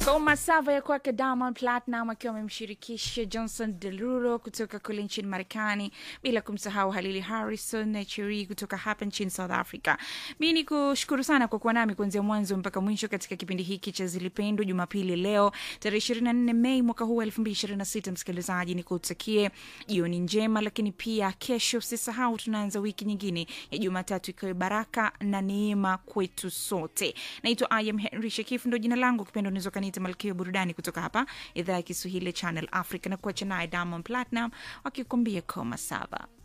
Koma sava ya kwake Diamond Platinum akiwa amemshirikisha Johnson Derulo kutoka kule nchini Marekani, bila kumsahau Halili Harrison na Cheri kutoka hapa nchini South Africa. Mi ni kushukuru sana kwa kuwa nami kuanzia mwanzo mpaka mwisho katika kipindi hiki cha Zilipendwa Jumapili leo tarehe 24 Mei mwaka huu 2026. Msikilizaji, ni kutakie jioni njema, lakini pia kesho usisahau tunaanza wiki nyingine ya Jumatatu ikiwa baraka na neema kwetu sote. Naitwa I am Henry Shekif, ndo jina langu, kipendo unaweza kaniita malkia burudani kutoka hapa idhaa ya Kiswahili Channel Africa, na kuacha naye Diamond Platinum wakikuambia koma saba.